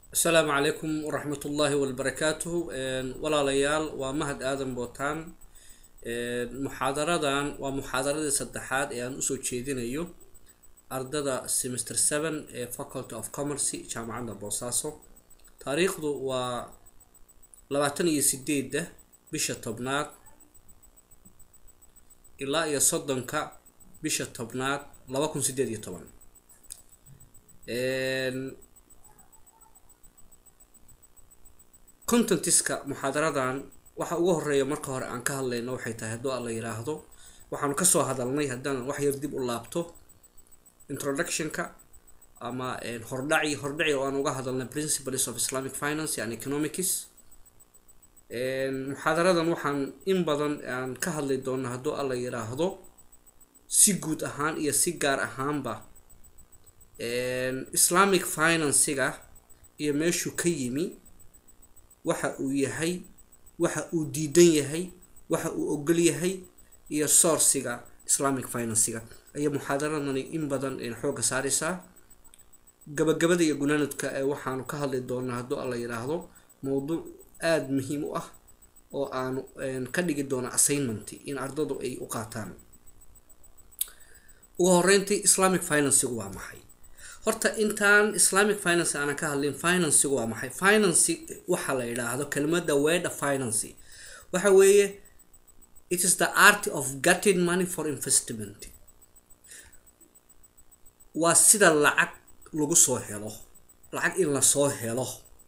asalaamu calaykum waraxmat ullaahi wabarakaatuhu walaalayaal waa mahad aadan bootaan muxaadaradan waa muxaadaradii saddexaad ee aan usoo jeedinayo ardada semester seven ee faculty of commercy jaamacadda boosaaso taariikhdu waa labaatan iyo sideedda bisha tobnaad ilaa iyo soddonka bisha tobnaad laba kun sideed iyo toban contentiska muxaadaradan waxa ugu horeeya marka hore aan ka hadlayno waxay tahay hadduu alla yiraahdo waxaanu kasoo hadalnay haddaan wax yar dib u laabto introductionka ama hordhaci hordhaci oo aan uga hadalnay principles of islamic finance and economics muxaadaradan waxaan in badan aan ka hadli doona hadduu alla yiraahdo si guud ahaan iyo si gaar ahaanba islamic financiga iyo meeshuu ka yimi waxa uu yahay waxa uu diidan yahay waxa uu ogol yahay iyo sourciga islamic financiga ayaa muxaadaradani in badan xoogga saareysaa gabagabada iyo gunaanadka ee waxaanu ka hadli doonaa hadduu alla yiraahdo mowduuc aada muhiim u ah oo aanu ka dhigi doono assignment in ardadu ay u qaataan ugu horeyntii islamic financigu waa maxay horta intaan islamic finance aanan ka hadlin financigu waa maxay financy waxaa la yidhaahdo kelmadda weda financy waxa weeye it is the art of getting money for investment waa sida lacag lagu soo helo lacag in lasoo helo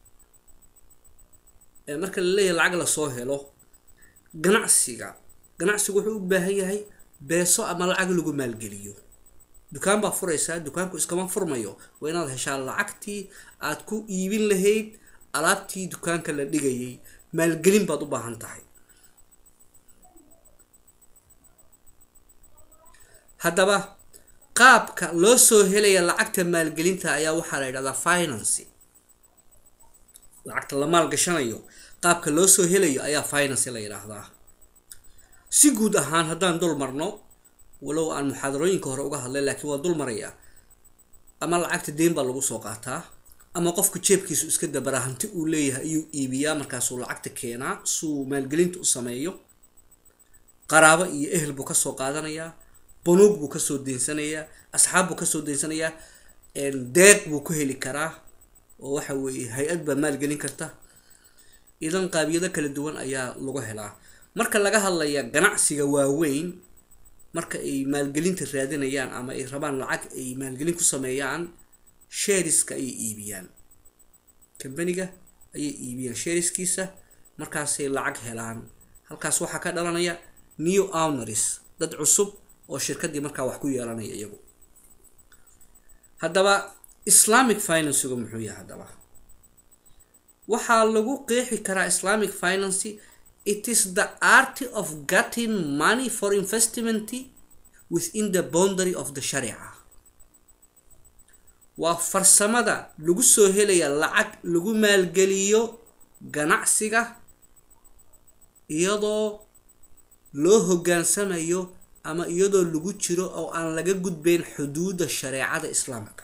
marka la leeyahay lacag lasoo helo ganacsiga ganacsigu wuxuu u baahan yahay beeso ama lacag lagu maalgeliyo dukaan baa furaysaa dukaanku iskama furmayo waa inaad heshaa lacagtii aad ku iibin lahayd alaabtii dukaanka la dhigayay maalgelin baad u baahan tahay haddaba qaabka loo soo helaya lacagta maalgelinta ayaa waxaa la yidhahdaa financy lacagta la maalgashanayo qaabka loo soo helayo ayaa financy la yidhaahdaa si guud ahaan haddaan dul marno walow aan muxaadarooyinka hore uga hadlay laakiin waa dul maraya ama lacagta deyn baa lagu soo qaataa ama qofku jeebkiisu iska dabaraa hanti uu leeyahay ayuu iibiyaa markaasuu lacagta keenaa suu maalgelinta u sameeyo qaraabo iyo ehel buu kasoo qaadanayaa banuug buu kasoo deensanayaa asxaab buu kasoo deensanayaa deeq buu ku heli karaa oo waxa weeye hay-ad baa maalgelin karta idan qaabiyado kala duwan ayaa lagu helaa marka laga hadlaya ganacsiga waaweyn marka ay maalgelinta raadinayaan ama ay rabaan lacag ay maalgelin ku sameeyaan shariska ayay iibiyaan kambaniga ayay iibiyaan shariskiisa markaasay lacag helaan halkaas waxaa ka dhalanaya new owners dad cusub oo shirkadii markaa wax ku yeelanaya iyagu haddaba islamic financigu muxuu yahay haddaba waxaa lagu qeexi karaa islamic financy it is the art of getting money for investment within the boundary of the sharica waa farsamada lagu soo helaya lacag lagu maalgeliyo ganacsiga iyadoo loo hoggaansamayo ama iyadoo lagu jiro oo aan laga gudbeyn xuduudda shareecada islaamka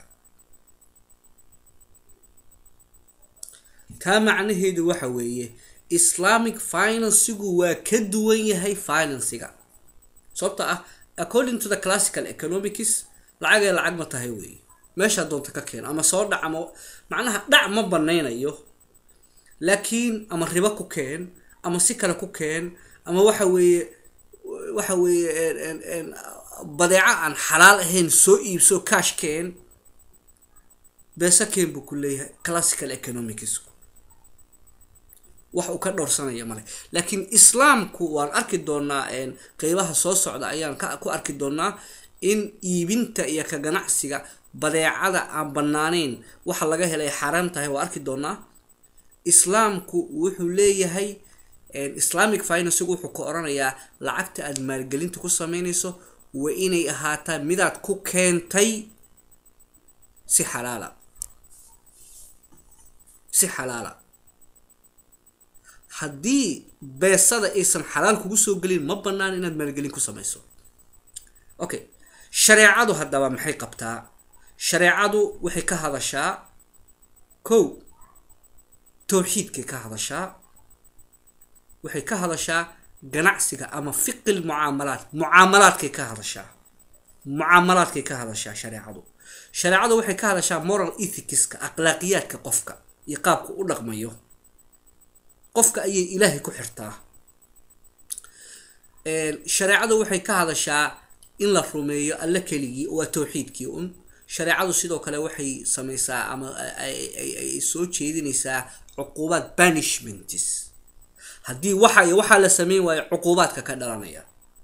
taa macnaheedu waxa weeye islamic financigu waa ka duwan yahay finansiga sababta ah according to the classical economics lacagee lacag ma tahay weeye meeshaa doonta ka keeno ama soo dhac ama macnaha dhac ma banaynayo laakiin ama ribo ku keen ama si kale ku keen ama waxa weeye waxa weeye badeeco aan xalaal ahayn soo iibso cash keen beesa keen buu ku leeyahay classical economicsku wax uu ka dhowrsanaya male laakiin islaamku waan arki doonaa qeybaha soo socda ayaan ku arki doonaa in iibinta iyo ka ganacsiga badeecada aan banaaneyn waxa laga helay xaaraam tahay waa arki doonaa islaamku wuxuu leeyahay islamic financigu wuxuu ka oranayaa lacagta aada maalgelinta ku sameynayso waa inay ahaataa midaad ku keentay si xalaala si xalaala haddii beesada aysan xalaal kugu soo gelin ma banaan inaad maalgelin ku sameyso okay shareecadu haddaba maxay qabtaa shareecadu waxay ka hadashaa kow towxiidkay ka hadashaa waxay ka hadashaa ganacsiga ama fiqil mucaamalaad mucaamalaadkay ka hadashaa mucaamalaadkay ka hadashaa shareecadu shareecadu waxay ka hadashaa moral ethicska akhlaaqiyaadka qofka iyo qaabka u dhaqmayo qofka ayay ilaahay ku xirtaa shareecadu waxay ka hadashaa in la rumeeyo alle keligii waa towxiidkii un shareecadu sidoo kale waxay sameysaa ama ay soo jeedinaysaa cuquubaad banishments haddii waxa iyo waxaa la sameyn waayo cuquubaadka ka dhalanaya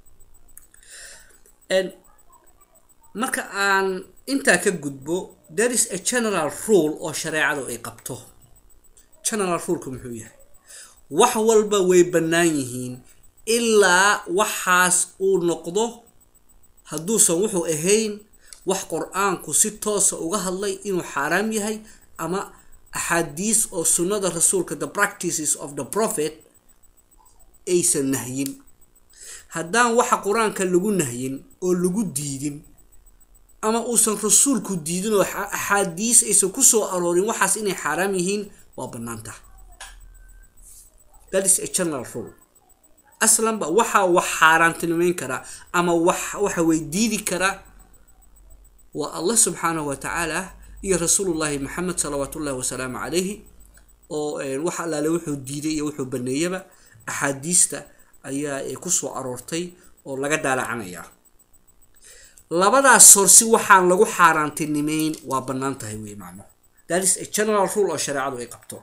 marka aan intaa ka gudbo there is a general rule oo shareecadu ay qabto general ruleka muxuu yahay wax walba way bannaan yihiin ilaa waxaas uu noqdo hadduusan wuxuu ahayn wax qur-aanku si toosa uga hadlay inuu xaaraam yahay ama axaadiis oo sunnada rasuulka the practices of the prophet aysan nahyin haddaan waxa qur-aanka lagu nahyin oo lagu diidin ama uusan rasuulku diidin oo axaadiis aysan ku soo aroorin waxaas inay xaaraam yihiin waa bannaantah that is a general rule aslanba waxaa wax xaaraantinimeyn karaa ama wax waxa way diidi karaa waa allah subxaanahu wa tacaala iyo rasuulullahi maxamed salawaat ullahi wasalaamu calayhi oo wax allaale wuxuu diiday iyo wuxuu baneeyaba axaadiista ayaa kusoo aroortay oo laga daalacanayaa labadaas sorsi waxaan lagu xaaraantinimeyn waa bannaan tahay wey macno that is a general rule oo shareecadu ay qabto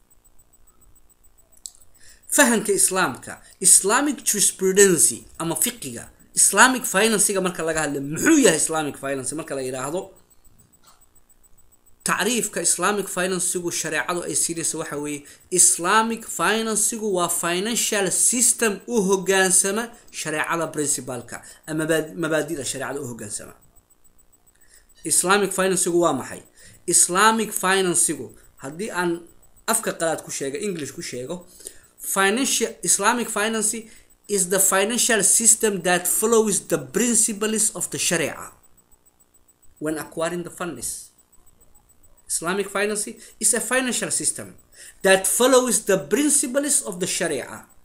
fahamka islaamka islamic jurisprudency ama fiqiga islamic financyga marka laga hadla muxuu yahay islamic financy marka la yidhaahdo tacriifka islamic financygu shareecadu ay siinaysa waxa weeye islamic financygu waa financial system u hogaansama shareecada principalka ama mabaadida shareecada u hogaansama islamic financygu waa maxay islamic financygu haddii aan afka qalaad ku sheego english ku sheego financial islamic financy is the financial system that follows the principles of the sharia when acquiring the funds islamic financy is a financial system that follows the principles of the sharia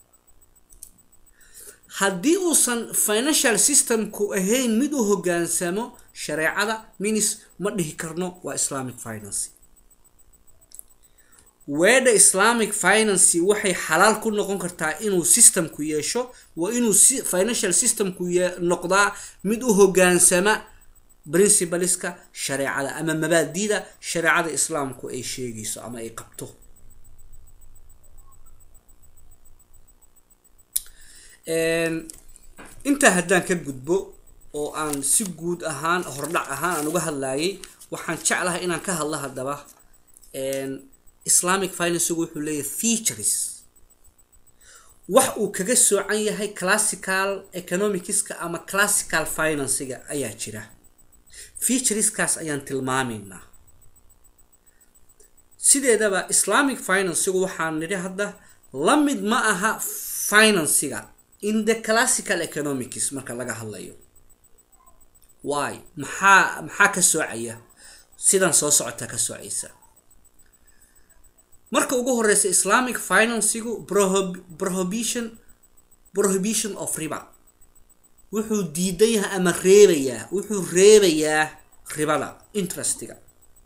haddii uusan financial systemku ahayn mid u hogaansamo shareecada minis ma dhihi karno waa islamic financy weedha islamic financy waxay xalaal ku noqon kartaa inuu systemku yeesho waa inuu financial systemku noqdaa mid u hogaansama principaleska shareecada ama mabaadida shareecada islaamku ay sheegayso ama ay qabto intaa haddaan ka gudbo oo aan si guud ahaan hordhac ahaan aan uga hadlayay waxaan jeclahay inaan ka hadlo haddaba islamic financygu wuxuu leeyahay features wax uu kaga soocan yahay classical economicska ama classical financyga ayaa jira featureskaas ayaan tilmaamaynaa sideedaba islamic financygu waxaan nidhi hadda la mid ma aha financyga in the classical economics marka laga hadlayo why maxaa maxaa ka soocaya sidan soo socota ka soocaysa marka ugu horeysa islamic financygu prohibition prohibition of riba wuxuu diidan yahay ama reebayaa wuxuu reebayaa ribada interestiga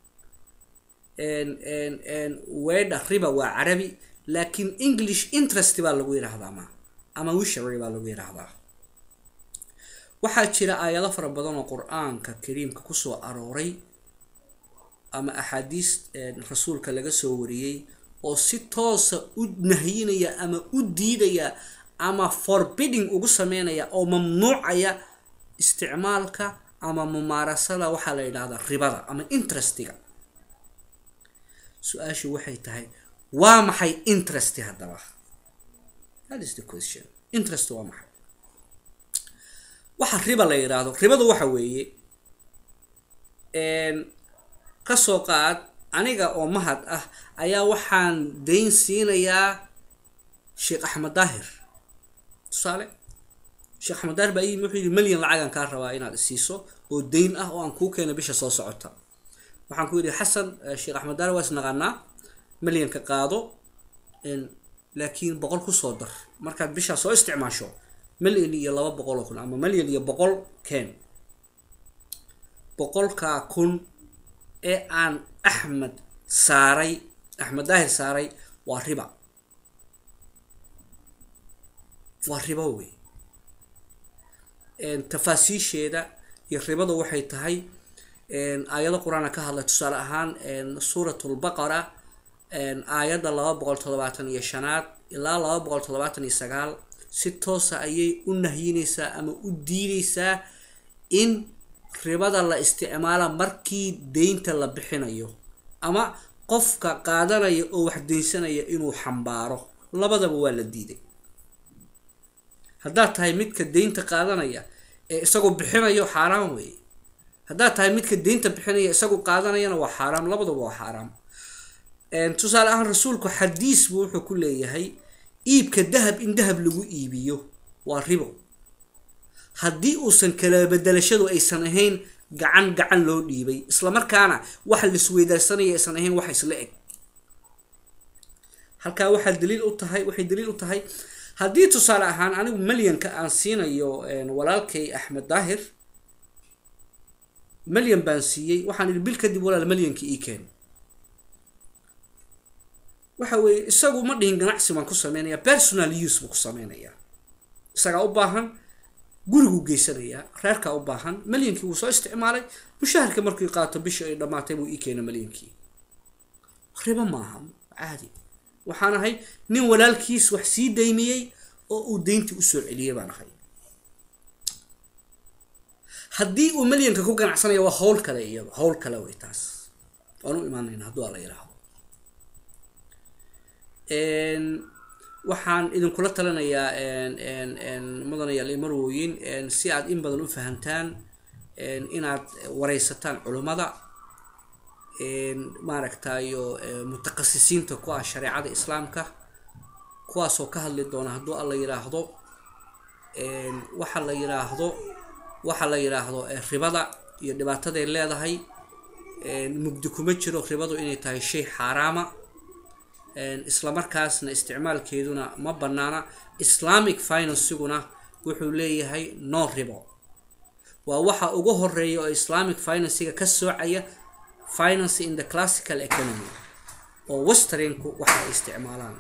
weedha riba waa carabi laakiin english interest baa lagu yidhaahdaa ma ama wishery baa lagu yidhaahdaa waxaa jira aayado fara badan oo qur-aanka kariimka kusoo arooray ama axaadiis rasuulka laga soo wariyey oo si toosa u nahyinaya ama u diidaya ama forbidding ugu sameynaya oo mamnuucaya isticmaalka ama mumaarasada waxaa la yidhahdaa ribada ama interestiga su-aashu waxay tahay waa maxay interest haddaba that is the question interest waa maxay waxa riba la yidhaahdo ribadu waxa weeye kasoo qaad aniga oo mahad ah ayaa waxaan dayn siinayaa sheekh axmed daahir tusaale sheekh axmed daahir baa iyimi wuxuu yidhi malyan lacagaan kaa rabaa inaad isiiso oo dayn ah oo aan kuu keeno bisha soo socota waxaan ku yidhi xasan sheekh axmed daahir waa isnaqaanaa malyanka qaado laakiin boqol kusoo dar markaad bishaa soo isticmaasho milyan iyo laba boqol oo kun ama milyan iyo boqol keen boqolkaa kun ee aan axmed saaray axmed daahir saaray waa riba waa ribo wey tafaasiisheeda iyo ribada waxay tahay aayado qur-aana ka hadlay tusaale ahaan suurat lbaqara aayadda laba boqol toddobaatan iyo shanaad ilaa laba boqol toddobaatan iyo sagaal si toosa ayay u nahyinaysaa ama u diidaysaa in ribada la isticmaala markii deynta la bixinayo ama qofka qaadanaya oo wax deynsanaya inuu xambaaro labadaba waa la diiday haddaad tahay midka deynta qaadanaya ee isagoo bixinayo xaaraam weeye haddaad tahay midka deynta bixinaya isagoo qaadanayana waa xaaraam labadaba waa xaaraam tusaale ahaan rasuulku xadiis buu wuxuu ku leeyahay iibka dahab in dahab lagu iibiyo waa ribo haddii uusan kala bedelashadu aysan ahayn gacan gacan loo dhiibay islamarkaana waxa laisweydaarsanaya aysan ahayn wax isla eg halkaa waxaa daliil u tahay waxay daliil u tahay haddii tusaale ahaan anigu malyanka aan siinayo walaalkay axmed daahir malyan baan siiyey waxaan idhi bil kadib walaal malyanka ii keen waxa weeye isagu ma dhihin ganacsi baan ku sameynaya personal use buu ku sameynayaa isagaa u baahan guriguu geysanayaa reerkaa u baahan malyankii wuu soo isticmaalay mushaharka markii qaato bishii ay dhammaatay buu ii keena malyankii ribo maaha caadi waxaan ahay nin walaalkiis wax sii daymiyey oo uu deyntii usoo celiyey baan ahay haddii uu malyanka ku ganacsanaya waa hawl kale iyado hawl kale way taas waan u imaanayna hadduu ala yidhaahdo waxaan idinkula talinayaa mudanayaal imarwooyin si aad in badan u fahamtaan inaad wareysataan culummada maaragtayo mutaqasisiinta ku ah shareecada islaamka kuwaasoo ka hadli doona hadduu alla yidhaahdo waxa la yidhaahdo waxa la yidhaahdo ribada iyo dhibaataday leedahay mugdi kuma jiro ribadu inay tahay shay xaaraama islamarkaasna isticmaalkeeduna ma banaana islamic financiguna wuxuu leeyahay no ribo waa waxa ugu horeeya oo islamic financiga ka soocaya finance in the classical economy oo westernku waxa ay isticmaalaan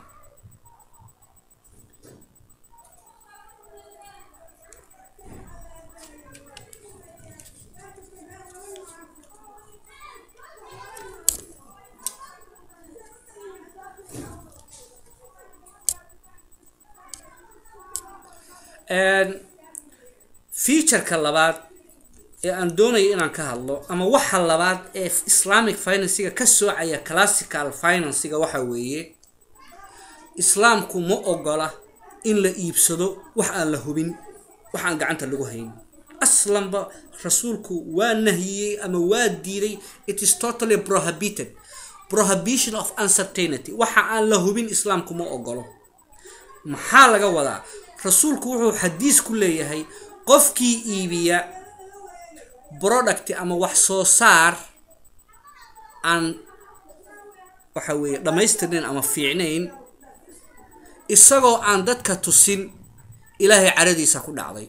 featureka labaad ee aan doonayo inaan ka hadlo ama waxa labaad ee islamic financiga ka soocaya classical financiga waxa weeye islaamku ma ogola in la iibsado wax aan la hubin wax aan gacanta lagu hayn aslanba rasuulku waa nahiyey ama waa diiday it is totally prohibited prohibition of uncertainty waxa aan la hubin islaamku ma ogolo maxaa laga wadaa rasuulku wuxuu xadiis ku leeyahay qofkii iibiya product ama wax soo saar aan waxa weeye dhammaystirnayn ama fiicnayn isagoo aan dadka tusin ilaahay caradiisa ku dhacday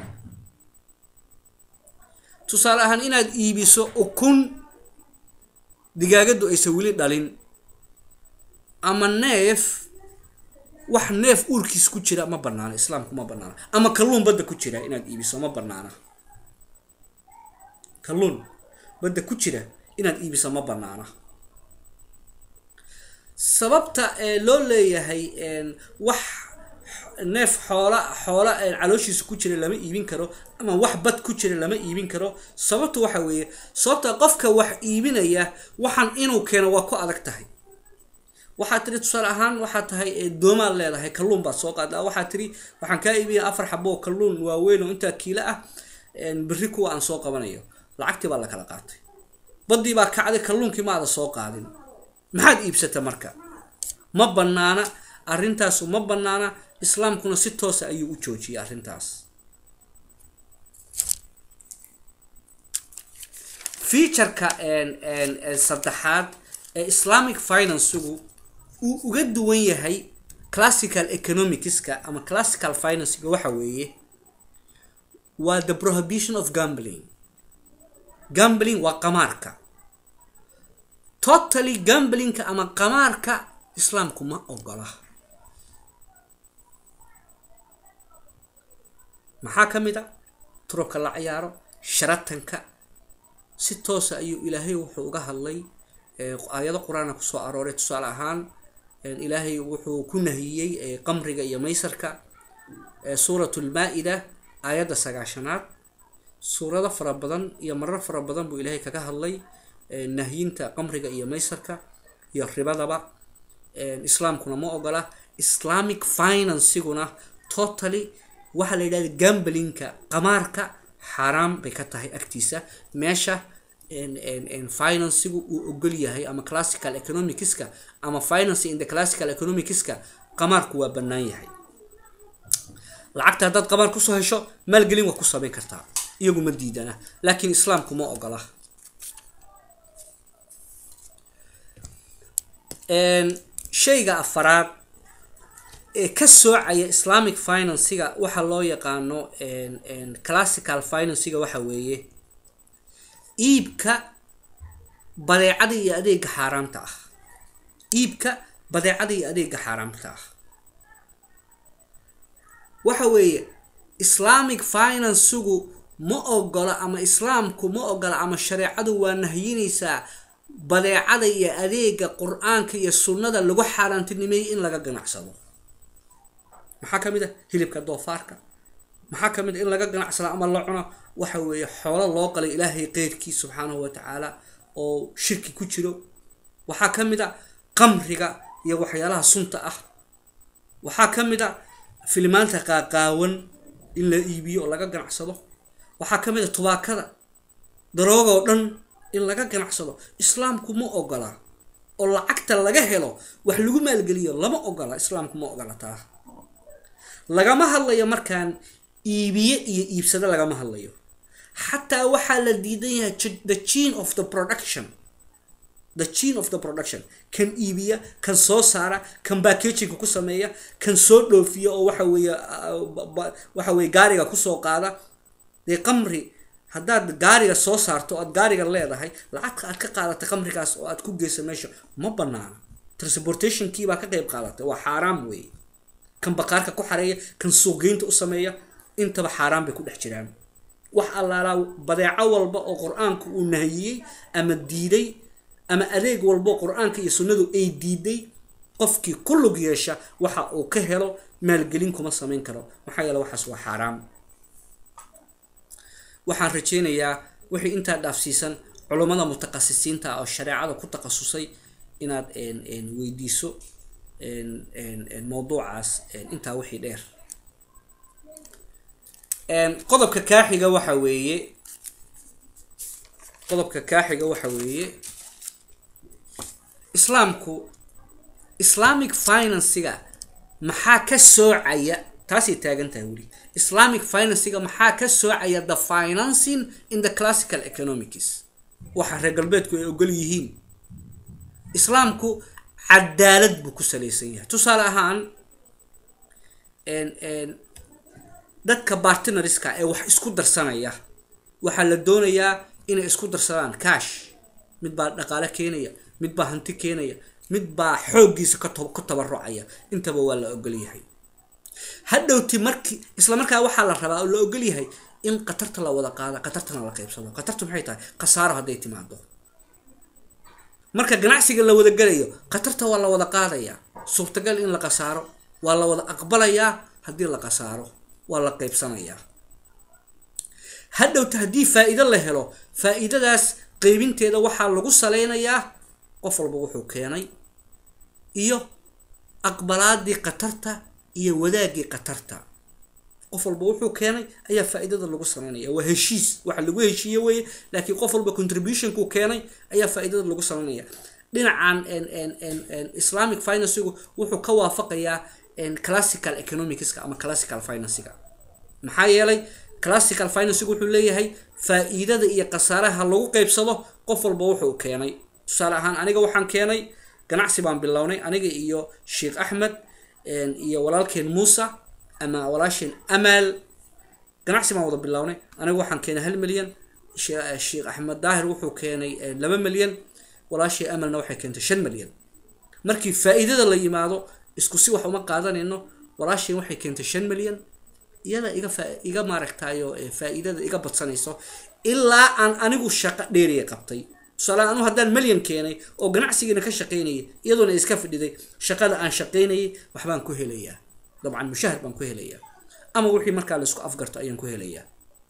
tusaale ahaan inaad iibiso ukun digaagaddu aysan weli dhalin ama neef wax neef uurkiis ku jira ma banaana islaamku ma banaana ama kalluun badda ku jira inaad iibiso ma banaana kalluun badda ku jira inaad iibiso ma banaana sababta ee loo leeyahay wax neef xoola xoola calooshiisa ku jira lama iibin karo ama wax bad ku jira lama iibin karo sababta waxa weeye sababta qofka wax iibinaya waxaan inuu keeno waa ku adag tahay waxaad tiri tusaale ahaan waxaad tahay doomaad leedahay kalluun baad soo qaadaa waxaad tiri waxaan kaa iibiya afar xabo oo kalluun waaweyn oo intaa kiilo ah berri kuwa aan soo qabanayo lacagtii baa la kala qaatay baddii baa kacday kalluunkii maada soo qaadin maxaad iibsata marka ma banaana arrintaasu ma banaana islaamkuna si toosa ayuu u joojiyay arrintaas featureka saddexaad ee islamic financigu uu uga duwan yahay classical economicska ama classical financega waxa weeye waa the prohibition of gambling gambling waa qamaarka totally gamblingka ama qamaarka islaamku ma ogola maxaa ka mid a turubka la ciyaaro sharatanka si toosa ayuu ilaahay wuxuu uga hadlay aayado qur-aana kusoo arooray tusaale ahaan ilaahay wuxuu ku nahiyey qamriga iyo maysarka suurat lmaa-ida aayadda sagaashanaad suurado fara badan iyo marar fara badan buu ilaahay kaga hadlay nahyinta qamriga iyo maysarka iyo ribadaba islaamkuna ma ogola islamic financiguna totally waxaa la yidhahda gamblingka qamaarka xaaraam bay ka tahay agtiisa meesha financigu uu ogol yahay ama classical economicska ama finance in the classical economicska qamaarku waa bannaan yahay lacagta haddaad qamaar kusoo hesho maalgelin waa ku samayn kartaa iyagu ma diidana laakiin islaamku ma ogola shayga afaraad ee ka soocaya islamic financiga waxaa loo yaqaano classical financiga waxa weeye iibka badeecada iyo adeega xaaraamta ah iibka badeecada iyo adeega xaaraamta ah waxa weeye islamic financigu ma ogola ama islaamku ma ogola ama shareecadu waa nahyinaysaa badeecada iyo adeega qur-aanka iyo sunnada lagu xaaraantinimeeyey in laga ganacsado maxaa ka mid a hilibka doofaarka maxaa ka mid a in laga ganacsado ama la cuno waxa weeye xoolo loo qalay ilaahay qeyrkii subxaanahu wa tacaala oo shirki ku jiro waxaa ka mid a qamriga iyo waxyaalaha sunta ah waxaa ka mid a filimaanta qaaqaawan in la iibiyo oo laga ganacsado waxaa ka mid a tubaakada darooga oo dhan in laga ganacsado islaamku ma ogola oo lacagta laga helo wax lagu maalgeliyo lama ogola islaamku ma ogola taa lagama hadlayo markaan iibiye iyo iibsado lagama hadlayo xataa waxaa la diidan yahay the gene of the production the gene of the production kan iibiya kan soo saara kan backagingka ku sameeya kan soo dhoofiya oo waxa weeye waxa weye gaariga kusoo qaada dee qamri haddaad gaariga soo saarto oad gaariga leedahay lacagta aad ka qaadatay qamrigaas oo aad ku geysa meesha ma banaana transportationkiibaa ka qeyb qaadatay waa xaaraam weeye kan baqaarka ku xareeya kan suuqgeynta u sameeya intaba xaaraan bay ku dhex jiraan wax allaalaa badeeco walba oo qur-aanku uu nahiyey ama diiday ama adeeg walbo qur-aanka iyo sunnadu ay diiday qofkii ku lug yeesha waxa uu ka helo maalgelin kuma samayn karo maxaa yeele waxaas waa xaaraam waxaan rajeynayaa wixii intaa dhaafsiisan culummada mutaqasisiinta oo shareecada ku takhasusay inaad weydiiso mawduucaas intaa wixii dheer qodobka kaaxiga waxa weeye qodobka kaaxiga waxa weeye islaamku islamic financiga maxaa ka soocaya taasay taagan tahay weli islamic financiga maxaa ka soocaya the financing in the classical economics waxa reer galbeedku ay ogol yihiin islaamku cadaalad buu ku salaysan yahay tusaale ahaan dadka bartinariska ee wax isku darsanaya waxaa la doonayaa inay isku darsadaan cash mid baa dhaqaale keenaya mid baa hanti keenaya mid baa xooggiisa ka tabarucaya intaba waa la ogolyahay hadhowti markii isla markaa waxaa la rabaa oo la ogolyahay in qatarta la wada qaada qatartana la qaybsado qatartu maxay tahay khasaaro hadday timaado marka ganacsiga la wada gelayo khatarta waa la wada qaadayaa suurtagal in la khasaaro waa la wada aqbalayaa haddii la khasaaro waa la qaybsanayaa hadhowta haddii faa-iido la helo faa-iidadaas qeybinteeda waxaa lagu saleynayaa qof walba wuxuu keenay iyo aqbalaadii qatarta iyo wadaagii qatarta qof walba wuxuu keenay ayaa faa-iidada lagu sameynaya waa heshiis waxa lagu heshiiye weye laakiin qof walba contributionku keenay ayaa faa-iidada lagu sameynaya dhinacan islamic financigu wuxuu ka waafaqayaa classical economicska ama classical financiga maxaa yeelay classical financigu wuxuu leeyahay faa-iidada iyo khasaaraha lagu qeybsado qof walba wuxuu keenay tusaale ahaan aniga waxaan keenay ganacsi baan bilownay aniga iyo sheekh axmed iyo walaalkeen muusa ama walaasheen amaal ganacsi baan wada bilownay aniga waxaan keenay hal milyan sheekh axmed daahir wuxuu keenay laba milyan walaashii amalna waxay keentay shan milyan markii faa-iidada la yimaado isku si wax uma qaadanayno walaasheen waxay keentay shan milyan iyada iga fa iga maaragtayo faa-iidada iga badsanayso ilaa aan anigu shaqo dheeriya qabtay tusaale anu haddaan milyan keenay oo ganacsigiina ka shaqaynayay iyadoona iska fadhiday shaqada aan shaqaynayay waxbaan ku helayaa dabcan mushahar baan ku helayaa ama wixii markaa la isku afgarto ayaan ku helayaa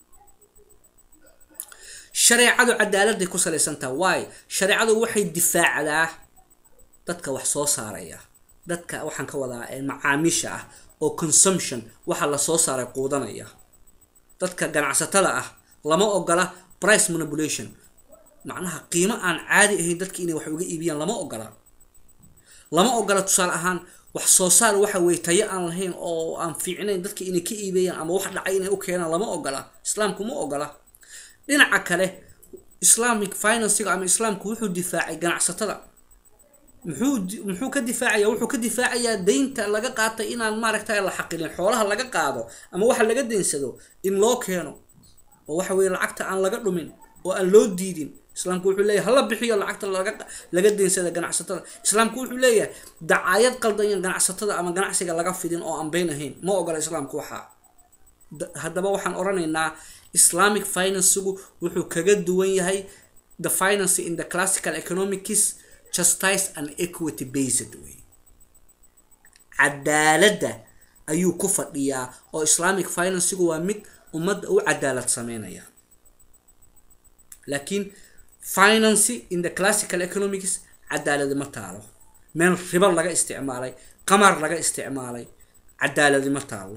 shareecadu cadaaladay ku salaysantaha waayo shareecadu waxay difaacdaa dadka wax soo saaraya dadka waxaan ka wadaa macaamiisha ah oo consumption waxa lasoo saaray quudanaya dadka ganacsatada ah lama ogola price manipulation macnaha qiimo aan caadi ahayn dadka inay wax uga iibiyaan lama ogola lama ogola tusaale ahaan wax soo saar waxa weye tayo aan lahayn oo aan fiicnayn dadka inay ka iibeeyaan ama wax dhacay inay u keenaan lama ogola islaamku ma ogola dhinaca kale islamic financiga ama islaamku wuxuu difaacay ganacsatada muxuu muxuu ka difaacaya wuxuu ka difaacayaa deynta laga qaatay inaan maaragtay la xaqilin xoolaha laga qaado ama waxa laga daynsado in loo keeno oo waxa weye lacagta aan laga dhumin oo aan loo diidin islaamku wuxuu leeyahay hala bixiyo lacagta laga laga daynsada ganacsatada islaamku wuxuu leeyahay dacaayad qaldayan ganacsatada ama ganacsiga laga fidin oo aan beyn ahayn ma ogola islaamku waxaa haddaba waxaan oranaynaa islamic financigu wuxuu kaga duwan yahay the finance in the classical economics justice and equity based way cadaaladda ayuu ku fadhiyaa oo islamic financigu waa mid ummadda u cadaalad sameynaya laakiin finance in the classical economics cadaaladi ma taalo meel ribo laga isticmaalay qamar laga isticmaalay cadaaladi ma taalo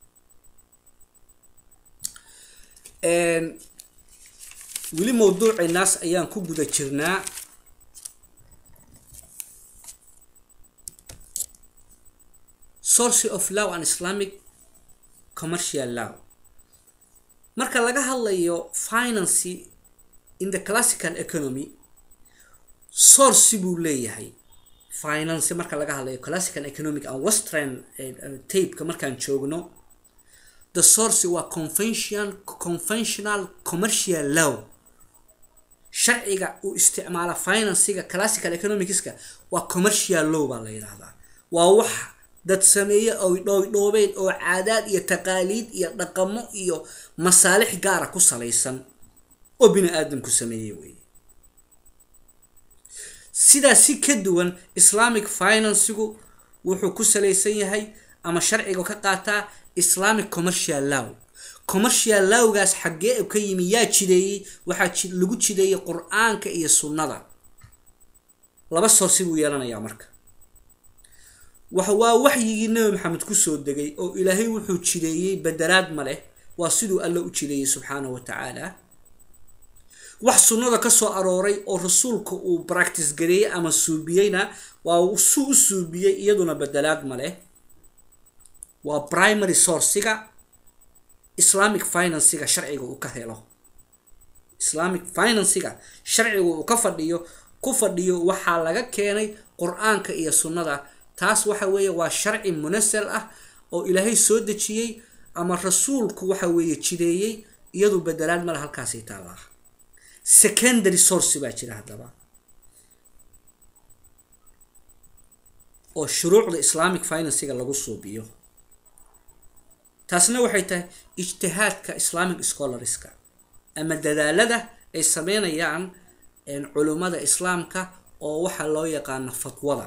weli mawduucinaas ayaan ku guda jirnaa source of law and islamic commercial law marka laga hadlayo finance in the classical economy source buu leeyahay finance marka laga hadlayo classical economic and western tapeka markaan joogno the source waa convention conventional commercial law sharciga uu isticmaala financiga classical economicska waa commercial law baa la yidhaahdaa waa wax dad sameeye oo dhoobdhoobeed oo caadaad iyo taqaaliid iyo dhaqamo iyo masaalix gaara ku salaysan oo bini aadamku sameeyey wey sidaa si ka duwan islamic financigu wuxuu ku salaysan yahay ama sharciga ka qaataa islamic commercial law commercial lawgaas xaggee ka yimi yaa jideeyey waxaa lagu jideeyey qur-aanka iyo sunnada laba soorsi buu yeelanayaa marka waa waxyigii nabi maxamed kusoo degay oo ilaahay wuxuu jideeyey badelaad ma leh waa siduu alla u jideeyey subxaanahu wa tacaala wax sunnada ka soo arooray oo rasuulka uu bractice gareeyey ama suubiyeyna waa suu u suubiyey iyaduna badelaad ma leh waa primary sourciga islamic financiga sharciga uu ka helo islamic financiga sharciga uu ka fadhiyo ku fadhiyo waxaa laga keenay qur-aanka iyo sunnada taas waxa weeye waa sharci munasal ah oo ilaahay soo dejiyey ama rasuulku waxa weeye jideeyey iyadu bedelaad male halkaasay taallaa secondary source baa jira haddaba oo shuruucda islamic financiga lagu suubiyo taasna waxay tahay ijtihaadka islamic scholarska ama dadaalada ay sameynayaan culummada islaamka oo waxaa loo yaqaano fatwada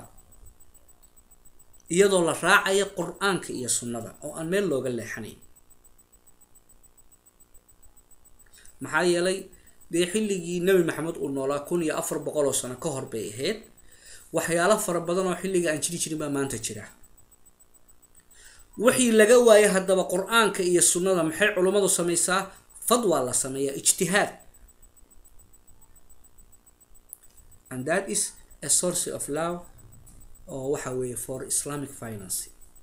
iyadoo la raacayo qur-aanka iyo sunnada oo aan meel looga leexanayn maxaa yeelay dee xilligii nebi maxamed uu noolaa kun iyo afar boqol oo sano ka hor bay ahayd waxyaalo fara badan oo xilliga aan jiri jirin baa maanta jira wixii laga waayay haddaba qur-aanka iyo sunnada maxay culummadu samaysaa fadwaa la sameeyaa ijtihaad and that is a source of law oo waxa weeye for islamic finance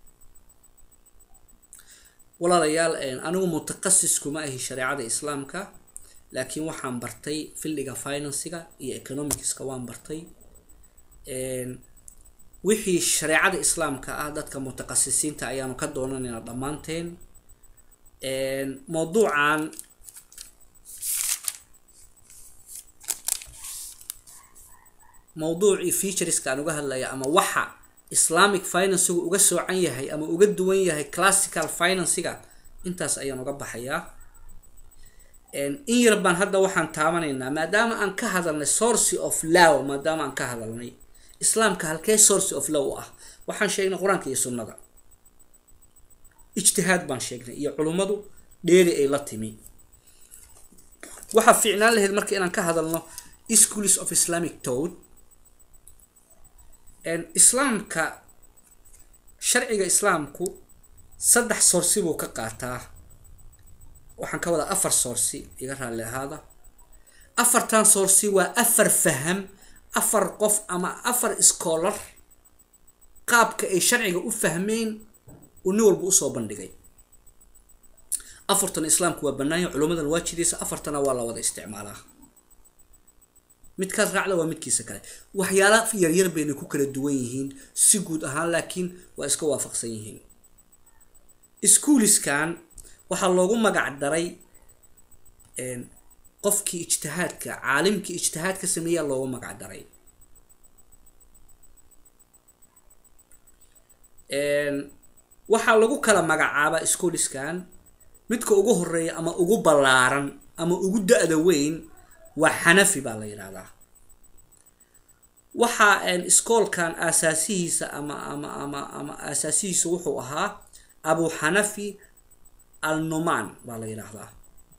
walaalayaal anigu mutaqasis kuma ahi shareecada islaamka laakiin waxaan bartay filliga financiga iyo economicska waan bartay wixii shareecada islaamka ah dadka mutaqasisiinta ayaanu ka doonanaynaa dhammaanteen mawduucan mawduucii featureska aan uga hadlaya ama waxa islamic financigu uga soocan yahay ama uga duwan yahay classical financiga intaas ayaan uga baxayaa in yar baan hadda waxaan taabanaynaa maadaama aan ka hadalnay source of law maadaama aan ka hadalnay islaamka halkee source of law ah waxaan sheegnay qur-aanka iyo sunnada ijtihaad baan sheegnay iyo culummadu dheeri ay la timi waxaa fiicnaan lahayd marka inaan ka hadalno schools of islamic towd islaamka sharciga islaamku saddex sourci buu ka qaataa waxaan ka wadaa afar sourci iga raalli ahaada afartan sourci waa afar faham afar qof ama afar scholar qaabka ay sharciga u fahmeen uu nin walba usoo bandhigay afartan islaamku waa banaanya culummadan waajidiisa afartana waa la wada isticmaalaa midkaas raacda waa midkiisa kale waxyaala yaryar bayna ku kala duwan yihiin si guud ahaan laakiin waa iska waafaqsan yihiin schooliskan waxaa loogu magac daray qofkii ijtihaadka caalimkii ijtihaadka sameeyaa loogu magac daray waxaa lagu kala magacaabaa schooliskan midka ugu horeeya ama ugu ballaaran ama ugu da-da weyn waa xanafi baa la yidhahdaa waxaa iskoolkan aasaasihiisa ama ama ama ama aasaasihiisa wuxuu ahaa abu xanafi al numan baa la yidhaahdaa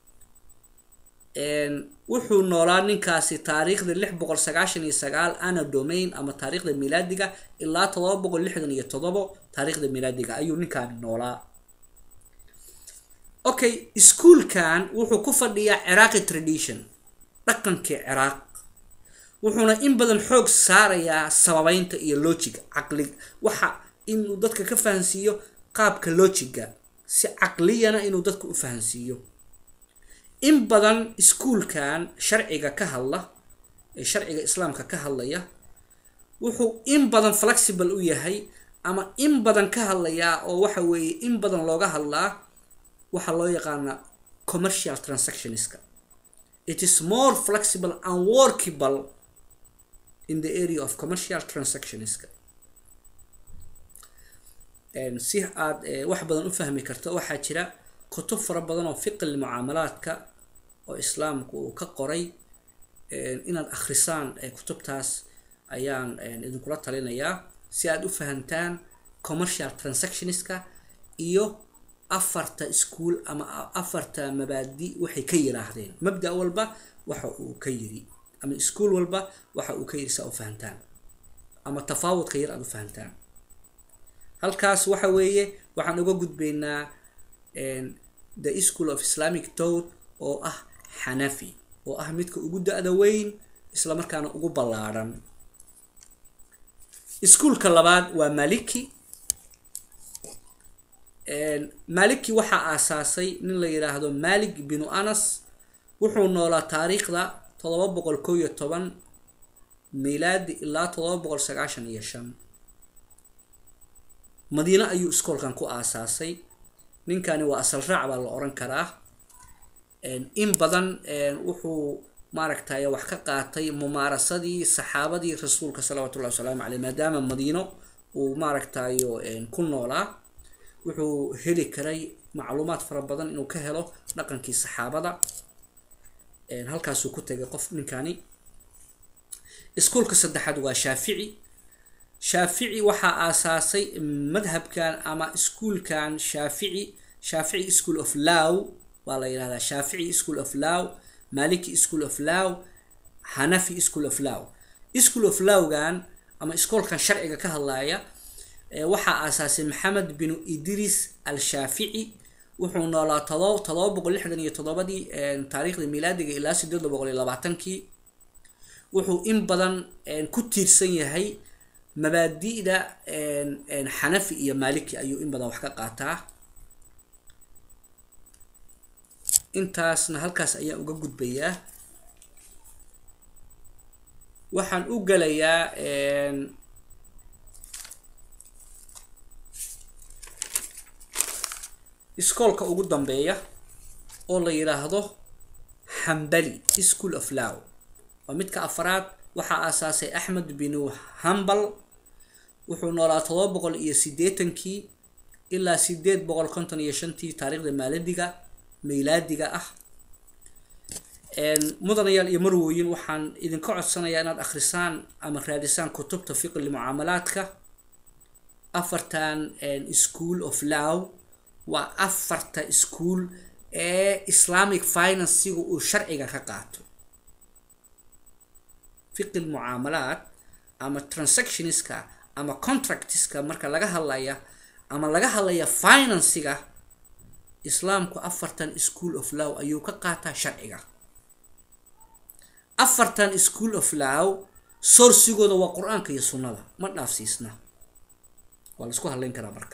wuxuu noolaa ninkaasi taariikhda lix boqol sagaashan iyo sagaal ana domain ama taariikhda milaadiga ilaa todoba boqol lixdan iyo todobo taariikhda milaadiga ayuu ninkaani noolaa okay ischoolkan wuxuu ku fadhiyaa ciraaqi tradition dhaqankii ciraaq wuxuuna in badan xoog saarayaa sababeynta iyo logiga caqli waxa inuu dadka ka fahansiiyo qaabka logiga si caqliyana inuu dadka u fahansiiyo in badan iskuolkan sharciga ka hadla ee sharciga islaamka ka hadlaya wuxuu in badan flexible u yahay ama in badan ka hadlayaa oo waxa weeye in badan looga hadlaa waxaa loo yaqaanaa commercial transactionska it is more flexible and workable in the area of commercial transactionska si aad wax badan u fahmi karto waxaa jira kutub fara badan oo fiqil mucaamalaadka oo islaamku uu ka qoray inaad akhrisaan kutubtaas ayaan idinkula talinayaa si aad u fahantaan commercial transactionska iyo afarta school ama afarta mabaadi waxay ka yiraahdeen mabda walba waxa uu ka yiri ama school walba waxa uu ka yiri saa u fahantaan ama tafaawudka yar aad u fahantaan halkaas waxa weeye waxaan uga gudbaynaa the school of islamic towd oo ah xanafi oo ah midka ugu da-da weyn isla markaana ugu ballaadhan iskuolka labaad waa maliki maliki waxaa aasaasay nin la yidhaahdo malik binu anas wuxuu noolaa taariikhda todoba boqol kow iyo toban milaadi ilaa todoba boqol sagaashan iyo shan madiine ayuu iskoolkan ku aasaasay ninkani waa asal raac baa la oran karaa in badan wuxuu maaragtay wax ka qaatay mumaarasadii saxaabadii rasuulka salawatullahi wasalaamu caleyh maadaama madiino uu maaragtayo ku noolaa wuxuu heli karay macluumaad fara badan inuu ka helo dhaqankii saxaabada halkaasuu ku tegay qof ninkani iskuolka saddexaad waa shaafici shaafici waxaa aasaasay madhabkan ama iskuolkan shaafici shaafici school of law waa la yidhahdaa shaafici school of law maliki school of law hanafi school of law school of lawgan ama iskoolkan sharciga ka hadlaya waxaa aasaasay maxamed binu idris al shaafici wuxuu noolaa todob todoba boqol lixdan iyo toddobadii taariikhda milaadiga ilaa sideed boqol iyo labaatankii wuxuu in badan ku tiirsan yahay mabaadi'da xanafi iyo maliki ayuu in badan wax ka qaataa intaasna halkaas ayaan uga gudbayaa waxaan u gelayaa iskoolka ugu dambeeya oo la yidhaahdo hambali school of law waa midka afaraad waxaa aasaasay axmed binu hambal wuxuu noolaa todoba boqol iyo sideetankii ilaa sideed boqol konton iyo shantii taariikhda maaladiga maylaadiga ah mudanayaal iyo marwooyin waxaan idinka codsanayaa inaad akhrisaan ama raadisaan kutubta fiqli mucaamalaadka afartan school of law waa afarta school ee islamic financiga uu sharciga ka qaato fiqi mucaamalaad ama transactionska ama contractska marka laga hadlaya ama laga hadlaya financiga islaamku afartan school of law ayuu ka qaataa sharciga afartan school of law sourcigooda waa qur-aanka iyo sunnada ma dhaafsiisna waa la isku hadlayn karaa marka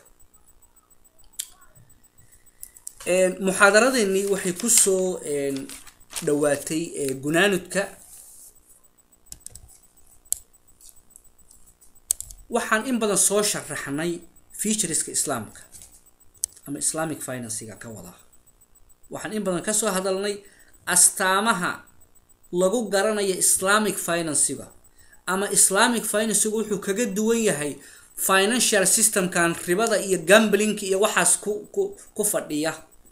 muxaadaradeennii waxay kusoo dhawaatay gunaanudka waxaan in badan soo sharaxnay featureska islaamka ama islamic financiga ka wada waxaan in badan kasoo hadalnay astaamaha lagu garanayo islamic financiga ama islamic financiga wuxuu kaga duwan yahay financial systemkan ribada iyo gamblinka iyo waxaas ku ku ku fadhiya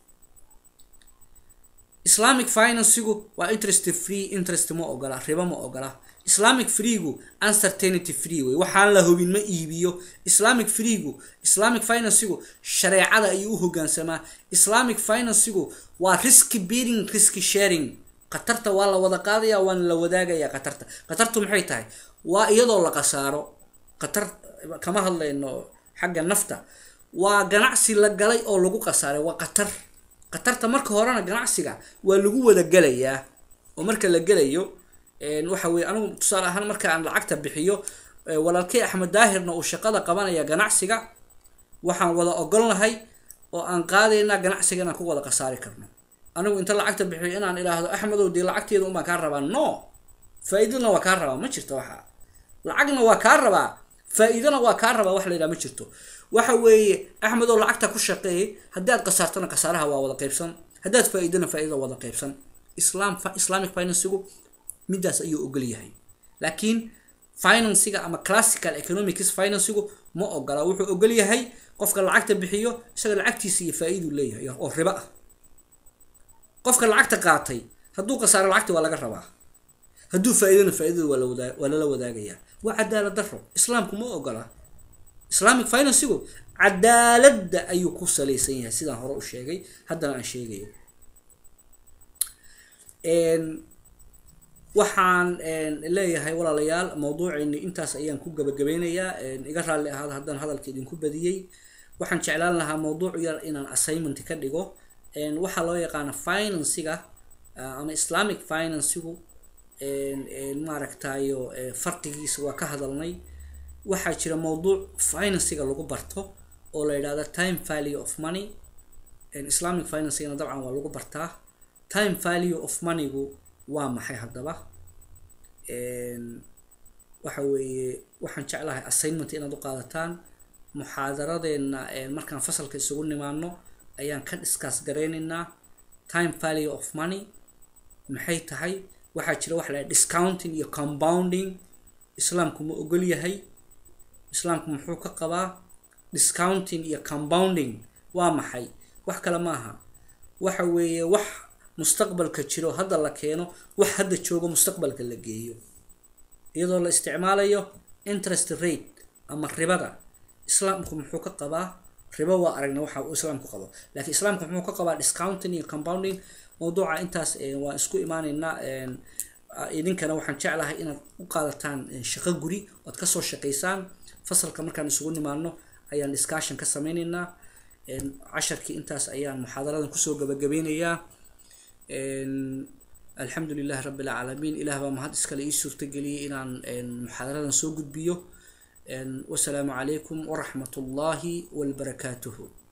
islamic financigu waa interest free interest ma ogola ribo ma ogola islamic freegu uncertainty free wey waxaan la hubin ma iibiyo islamic freegu islamic financigu shareecada ayuu u hogaansamaa islamic financigu waa risky bearing risky sharing khatarta waa la wada qaadaya waana la wadaagaya khatarta khatartu maxay tahay waa iyadoo la qasaaro khatar kama hadlayno xagga nafta waa ganacsi la galay oo lagu qasaaray waa khatar khatarta marka horena ganacsiga waa lagu wada gelayaa oo marka la gelayo waxa weye anigu tusaale ahaan marka aan lacagta bixiyo walaalkey axmed daahirna uu shaqada qabanaya ganacsiga waxaan wada ogolnahay oo aan qaadaynaa ganacsiga inaan ku wada khasaari karno anigu inta lacagta bixiyo inaan idhaahdo axmedow dee lacagteeda unbaan kaa rabaa no faa-iidana waa kaa rabaa ma jirto waxa lacagna waa kaa rabaa faa-iidana waa kaa rabaa wax la yidhaha ma jirto waxa weeye axmedow lacagta ku shaqeey haddii aad khasaartana khasaaraha waa wada qaybsan haddaad faa-iidana faa-iidada wada qaybsan islam islamic financigu midaas ayuu ogol yahay laakiin financiga ama classical economics financigu ma ogola wuxuu ogol yahay qofka lacagta bixiyo isaga lacagtiisa iyo faa-iiduu leeyahay oo ribo ah qofka lacagta qaatay hadduu khasaaro lacagta waa laga rabaa hadduu faa-iidana faa-iidada waa lawadaa waa lala wadaagayaa waa cadaalad daro islaamku ma ogola islamic financigu cadaaladda ayuu ku salaysan yahay sidaan hore u sheegay haddana aan sheegayo waxaan leeyahay walaalayaal mawduucayni intaas ayaan ku gabagabeynayaa iga raalli ahaada haddaan hadalka idinku badiyey waxaan jeclaan lahaa mawduuc yar inaan assignment ka dhigo waxaa loo yaqaana financiga ama islamic financigu maaragtayo farqigiisa waa ka hadalnay waxaa jira mawduuc financiga lagu barto oo la yidhahdo time value of money islamic financigana dabcan waa lagu bartaa time value of moneygu waa maxay haddaba waxa weeye waxaan jeclahay assignment inaad u qaadataan muxaadaradeena markaan fasalka isugu nimaano ayaan ka discuss garaynaynaa time value of money maxay tahay waxaa jira waxa la discounting iyo compounding islaamku ma ogol yahay islaamku muxuu ka qabaa discounting iyo compounding waa maxay wax kale maaha waxa weeye wax mustaqbalka jiro hadda la keeno wax hadda joogo mustaqbalka la geeyo iyadoo la isticmaalayo interest rate ama ribada islaamku muxuu ka qabaa ribo waa aragna waxa uu islaamku qabo laakiin islaamku muxuu ka qabaa discounting iyo compounding mawduuca intaas waan isku imaaneynaa idinkana waxaan jeclahay inaad u qaadataan shaqo guri oad kasoo shaqaysaan fasalka markaan isugu nimaano ayaan discussion ka sameyneynaa casharkii intaas ayaan muxaadaradan kusoo gabagabeynayaa alxamdu lilahi rabi alcaalamiin ilaah baa mahad iskale ii suurtageliyey inaan muxaadaradan soo gudbiyo wasalaamu calaykum waraxmat ullaahi walbarakaatuhu